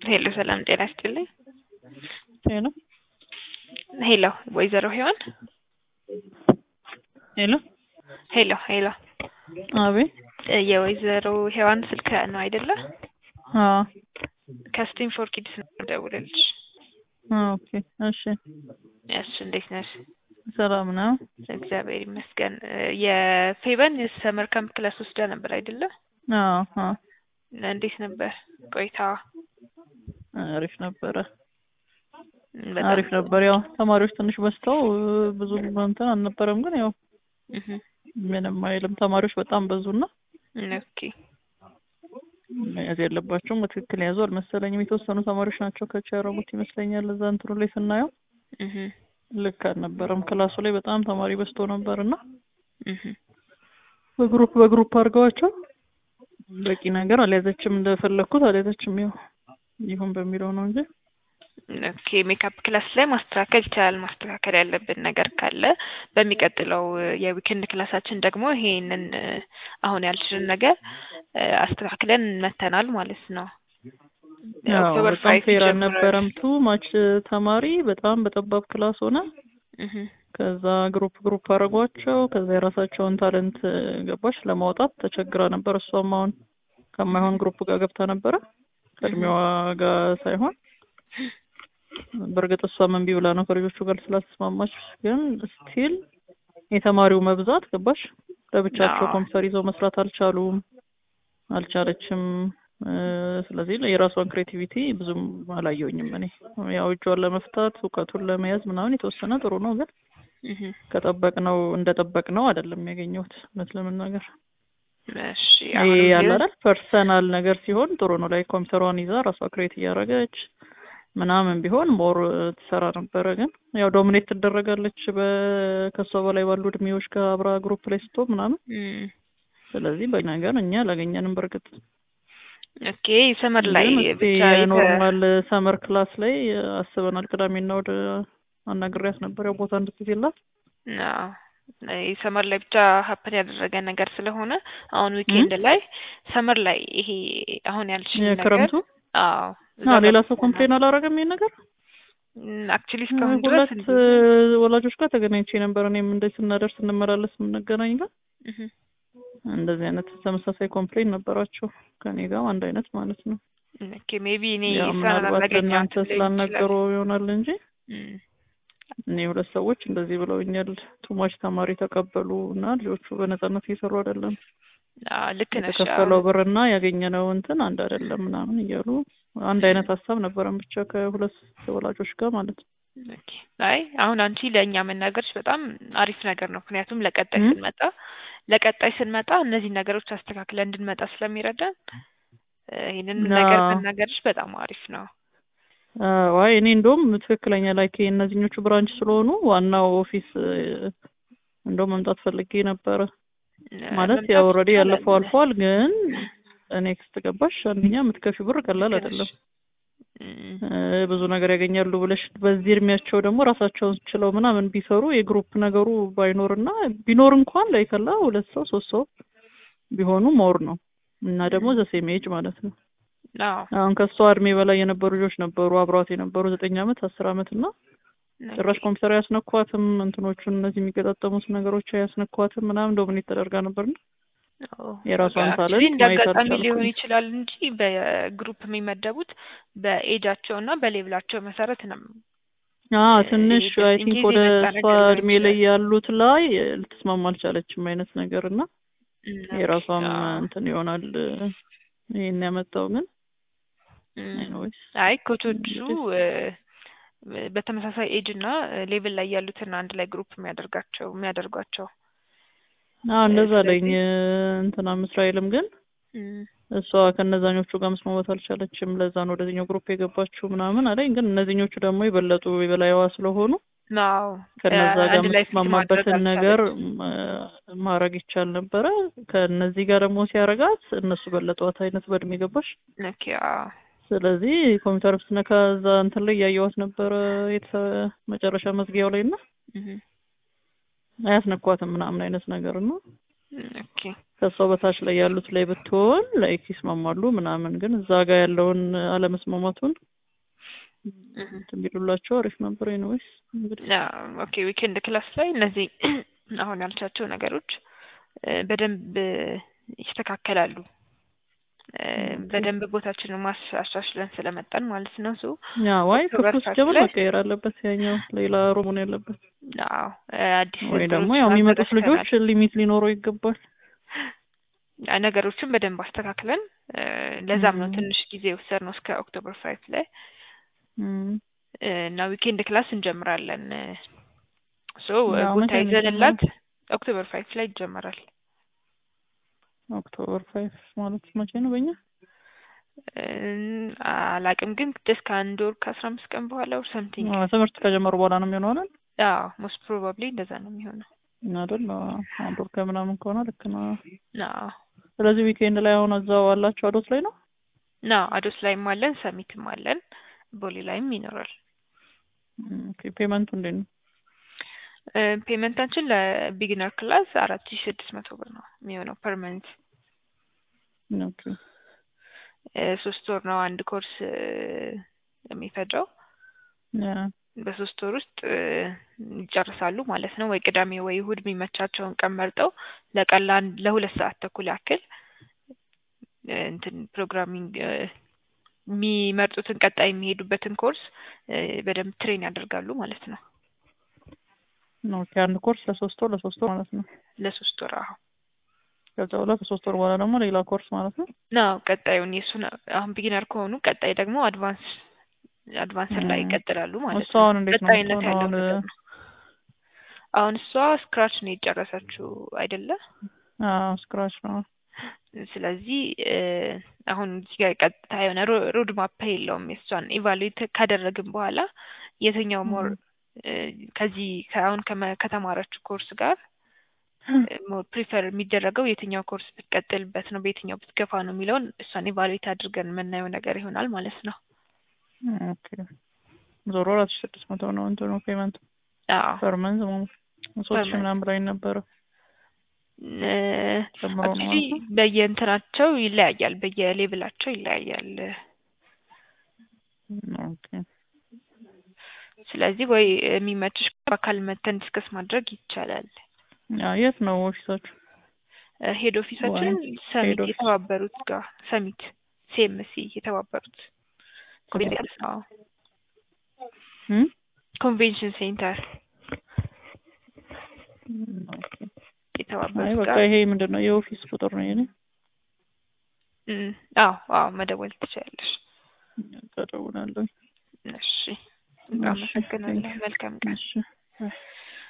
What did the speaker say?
ሄሎ ሰላም ጤና ይስጥልኝ። ሄሎ ሄሎ ወይዘሮ ሄዋን ሄሎ ሄሎ ሄሎ አቤት እ የወይዘሮ ሄዋን ስልክ ነው አይደለ? አዎ ከስቲም ፎር ኪድስ ነው የምደውልልሽ። ኦኬ እሺ እሺ እንዴት ነሽ? ሰላም ነው እግዚአብሔር ይመስገን። እ የፌቨን የሰመር ካምፕ ክላስ ወስዳ ነበር አይደለ? አዎ አዎ እንዴት ነበር ቆይታዋ? አሪፍ ነበረ በጣም አሪፍ ነበር ያው ተማሪዎች ትንሽ በዝተው እ ብዙ እንትን አልነበረም ግን ያው እህ ምንም አይልም ተማሪዎች በጣም በዙና ኦኬ መያዝ ያለባቸውም በትክክል የያዙ አልመሰለኝም የተወሰኑ ተማሪዎች ናቸው ከቻ ያረጉት ይመስለኛል እዛ እንትኑ ላይ ስናየው እህ ልክ አልነበረም ክላሱ ላይ በጣም ተማሪ በዝቶ ነበር እና እህ በግሩፕ በግሩፕ አድርገዋቸው በቂ ነገር አልያዘችም እንደፈለግኩት አልያዘችም ያው ይሁን በሚለው ነው እንጂ ኦኬ ሜካፕ ክላስ ላይ ማስተካከል ይቻላል። ማስተካከል ያለብን ነገር ካለ በሚቀጥለው እ የዊኬንድ ክላሳችን ደግሞ ይሄንን እ አሁን ያልሽን ነገር እ አስተካክለን መተናል ማለት ነው። ያው ኦክቶበር በጣም ፋይቭ ፌር ይጀምራል። አልነበረም ቱ ማች ተማሪ በጣም በጠባብ ክላስ ሆነ እህ ከዛ ግሩፕ ግሩፕ አደረጓቸው ከዛ የራሳቸውን ታለንት እ ገባሽ ለማውጣት ተቸግራ ነበር እሷም አሁን ከማይሆን ግሩፕ ጋር ገብታ ነበረ ከእድሜዋ ጋር ሳይሆን በእርግጥ እሷ እምቢ ብላ ነው ከልጆቹ ጋር ስላልተስማማች ግን ስቲል የተማሪው መብዛት ገባሽ ለብቻቸው አዎ። ኮምፒውተር ይዘው መስራት አልቻሉም አልቻለችም እ ስለዚህ የራሷን ክሬቲቪቲ ብዙም አላየውኝም እኔ ያው እጇን ለመፍታት እውቀቱን ለመያዝ ምናምን የተወሰነ ጥሩ ነው ግን እህ ከጠበቅነው እንደጠበቅነው አይደለም ያገኘሁት እውነት ለመናገር እሺ ይሄ አሁንም ያለ ቢሆን አይደል ፐርሰናል ነገር ሲሆን ጥሩ ነው ላይ ኮምፒውተሯን ይዛ ራሷ ክሬት እያደረገች ምናምን ቢሆን ሞር ትሰራ ነበረ ግን ያው ዶሚኔት ትደረጋለች በከሷ በላይ ባሉ እድሜዎች ጋር አብራ ግሩፕ ላይ ስትሆን ምናምን እም ስለዚህ በነገር እኛ አላገኘንም በእርግጥ ኦኬ ሰመር ላይ ግን እስቲ ብቻ የተ ኖርማል ሰመር ክላስ ላይ አስበናል ቅዳሜና ወደ አናግሬያት ነበር ያው ቦታ እንድትይዝላት አዎ ሰመር ላይ ብቻ ሀፕን ያደረገ ነገር ስለሆነ አሁን ዊኬንድ ላይ ሰመር ላይ ይሄ አሁን ያልሽኝ ነገር የክረምቱ አዎ እዛ አዎ ሌላ ጋር ሰው ኮምፕሌን አላረገም ይሄን ነገር አክቹሊ እስካሁን ድረስ ሁለት እ ወላጆች ጋር ተገናኝቼ ነበር እኔም እንደዚህ ስናደርስ እንመላለስ የምንገናኝ ጋር እህ እንደዚህ አይነት ተመሳሳይ ኮምፕሌን ነበራቸው ከኔ ጋር አንድ አይነት ማለት ነው ኦኬ ሜቢ እኔ ያው እሷን ምናልባት አላገኘኋትም ለእናንተ ሊሆን ስላልነገሩ ይሆናል እንጂ እም እኔ ሁለት ሰዎች እንደዚህ ብለውኛል ቱማች ተማሪ ተቀበሉ እና ልጆቹ በነጻነት እየሰሩ አይደለም አዎ ልክ ነሽ የተከፈለው አዎ ብርና ያገኘነው እንትን አንድ አይደለም ምናምን እያሉ አንድ አይነት ሀሳብ ነበረን ብቻ ከሁለት ወላጆች ጋር ማለት ነው ኦኬ አይ አሁን አንቺ ለእኛ መናገርሽ በጣም አሪፍ ነገር ነው። ምክንያቱም ለቀጣይ እም? ስንመጣ ለቀጣይ ስንመጣ እነዚህ ነገሮች አስተካክለን እንድንመጣ ስለሚረዳን እ ይህንን ነገር አዎ። መናገርሽ በጣም አሪፍ ነው። አዎ አይ እኔ እንደውም ትክክለኛ ላይክ እነዚህኞቹ ብራንች ስለሆኑ ዋናው ኦፊስ እ እንደው መምጣት ፈልጌ ነበረ እ ማለት መምጣት ያው ኦልሬዲ ይቻላል። ያለፈው አልፏል ግን ኔክስት ገባሽ አንደኛ የምትከፊ ብር ቀላል ልክ ነሽ። አይደለም እም እ ብዙ ነገር ያገኛሉ ብለሽ በዚህ እድሜያቸው ደግሞ ራሳቸውን ችለው ምናምን ቢሰሩ የግሩፕ ነገሩ ባይኖርና ቢኖር እንኳን ላይ ከላ ሁለት ሰው ሶስት ሰው ቢሆኑ ሞር ነው እና ደግሞ ዘሴም ኤጅ ማለት ነው አዎ አሁን ከሷ እድሜ በላይ የነበሩ ልጆች ነበሩ አብሯት የነበሩ ዘጠኝ አመት አስር አመት እና ጭራሽ ኮምፒውተር አያስነኳትም እንትኖቹን እነዚህ የሚገጣጠሙት ነገሮች አያስነኳትም ምናምን ዶሚኔት ተደርጋ ነበርና አዎ የራሷን አክቹዋሊ ታለንት እንደ ማየት አጋጣሚ ሊሆን አልቻልኩም ይችላል እንጂ በግሩፕ የሚመደቡት በኤጃቸው እና በሌቭላቸው መሰረት ነው። አዎ እ ትንሽ ይሄ አይ just in ቲንክ case ወደ የመጣ እሷ ነገር ሊሆን እድሜ ላይ ይችላል። ያሉት ላይ እ ልትስማማ አልቻለችም አይነት ነገር እና እም ኦኬ የራሷም አዎ እንትን ይሆናል እ ይሄን ያመጣው ግን እም ኤኒዌይስ አይ ኮቾቹ እንግዲህ እ በተመሳሳይ ኤጅ እና ሌቭል ላይ ያሉትን አንድ ላይ ግሩፕ የሚያደርጋቸው የሚያደርጓቸው አዎ እ እንደዛ አለኝ ስለዚህ እ እንትናም እስራኤልም ግን እም እሷ ከነዛኞቹ ጋር መስማማት አልቻለችም ለዛ ነው ወደዚህኛው ግሩፕ የገባችው ምናምን አለኝ ግን እነዚህኞቹ ደግሞ የበለጡ የበላይዋ ስለሆኑ አዎ ከነዛ ጋር አንድ ላይ ፊት ማድረግ የምትስማማበትን ነገር አልቻለችም። ም- ማድረግ ይቻል ነበረ ከእነዚህ ጋር ደግሞ ሲያረጋት እነሱ በለጧት አይነት በእድሜ ገባሽ ኦኬ አዎ ስለዚህ ኮምፒውተር ስትነካ እዛ እንትን ላይ እያየዋት ነበረ የተሰ- መጨረሻ መዝጊያው ላይ እና እህ አያስነኳትም ምናምን አይነት ነገር ነው ኦኬ ከሷ በታች ላይ ያሉት ላይ ብትሆን ላይክ ይስማማሉ ምናምን፣ ግን እዛ ጋር ያለውን አለመስማማቱን እንትን ቢሉላቸው አሪፍ ነበር። ኤኒዌይስ እንግዲህ ኦኬ ዊኬንድ ክላስ ላይ እነዚህ አሁን ያልቻቸው ነገሮች በደንብ ይስተካከላሉ። በደንብ ቦታችንን ማስ አሻሽለን ስለመጣን ማለት ነው። ሱ ያ ዋይ ክፍል ውስጥ ጀምር መቀየር አለበት። ያኛው ሌላ ሩሙን ያለበት አዎ አዲስ ወይ ደግሞ ያው የሚመጡት ልጆች ሊሚት ሊኖረው ይገባል። ነገሮችን በደንብ አስተካክለን ለዛም ነው ትንሽ ጊዜ የወሰድነው እስከ ኦክቶበር ፋይቭ ላይ እና ዊኬንድ ክላስ እንጀምራለን። ሶ ቦታ ይዘንላት ኦክቶበር ፋይቭ ላይ ይጀመራል። ኦክቶበር ፋይቭ ማለት መቼ ነው በእኛ? አላቅም ግን ደስ ከአንድ ወር ከአስራ አምስት ቀን በኋላ ወር ሰምቲንግ ትምህርት ከጀመሩ በኋላ ነው የሚሆነው አይደል? አዎ ሞስት ፕሮባብሊ እንደዛ ነው የሚሆነው አይደል? አንድ ወር ከምናምን ከሆነ ልክ ነው። አዎ ስለዚህ ዊኬንድ ላይ አሁን እዛው አላቸው አዶት ላይ ነው? ና አዶት ላይም አለን፣ ሰሚትም አለን፣ ቦሌ ላይም ይኖራል። ኦኬ ፔመንቱ እንዴት ነው? ፔመንታችን ለቢግነር ክላስ አራት ሺ ስድስት መቶ ብር ነው የሚሆነው ፐርመንት። ኦኬ ሶስት ወር ነው አንድ ኮርስ የሚፈጀው። በሶስት ወር ውስጥ ይጨርሳሉ ማለት ነው። ወይ ቅዳሜ ወይ እሁድ የሚመቻቸውን ቀን መርጠው ለቀን ለአንድ ለሁለት ሰዓት ተኩል ያክል እንትን ፕሮግራሚንግ የሚመርጡትን ቀጣይ የሚሄዱበትን ኮርስ በደንብ ትሬን ያደርጋሉ ማለት ነው። ኦኬ አንድ ኮርስ ለሶስት ወር ለሶስት ወር ማለት ነው። ለሶስት ወር አሁን ከዛ በኋላ ከሶስት ወር በኋላ ደግሞ ሌላ ኮርስ ማለት ነው። ነው ቀጣዩን የእሱን አሁን ቢጊነር ከሆኑ ቀጣይ ደግሞ አድቫንስ አድቫንስ ላይ ይቀጥላሉ ማለት እሱ አሁን እንዴት ነው ቀጣይነት ያለው አሁን ነገር ነው። አሁን እሷ ስክራች ነው የጨረሰችው አይደለ? አዎ ስክራች ነው። ስለዚህ አሁን እዚህ ጋር ቀጥታ የሆነ ሮድ ማፕ የለውም። የእሷን ኢቫሉዌት ካደረግን በኋላ የትኛው ሞር ከዚህ አሁን ከተማረችው ኮርስ ጋር ሞር ፕሪፈር የሚደረገው የትኛው ኮርስ ብትቀጥልበት ነው በየትኛው ብትገፋ ነው የሚለውን እሷን ኢቫሉዌት አድርገን የምናየው ነገር ይሆናል ማለት ነው። ኦኬ ዞሮ አራት ሺህ ስድስት መቶ ነው እንትኑ ፔመንቱ አዎ ፐር መንዝ ሶስት ሺህ ምናምን ብላኝ ነበረ። ጨምሮ ነው አክቹሊ ማለት ነው? በየእንትናቸው ይለያያል፣ በየሌቭላቸው ይለያያል። ኦኬ ስለዚህ ወይ የሚመችሽ በአካል መተን ዲስከስ ማድረግ ይቻላል። ያ የት ነው ኦፊሳችሁ? ሄድ ኦፊሳችን ወይ ሰሚት ሄድ ኦፊስ። የተባበሩት ጋር ሰሚት ሲኤምሲ የተባበሩት ኮንቬንሽን አዎ እም? ኮንቬንሽን ሴንተር ኦኬ አይ የተባበሩት በቃ ጋር ይሄ ምንድን ነው የኦፊስ ቁጥር ነው የኔ። እም፣ አዎ አዎ መደወል ትችላለሽ። ተደውላለሁ። እሺ እሺ፣ አመሰግናለሁ። ቴንክ ዩ። መልካም ቀን። እሺ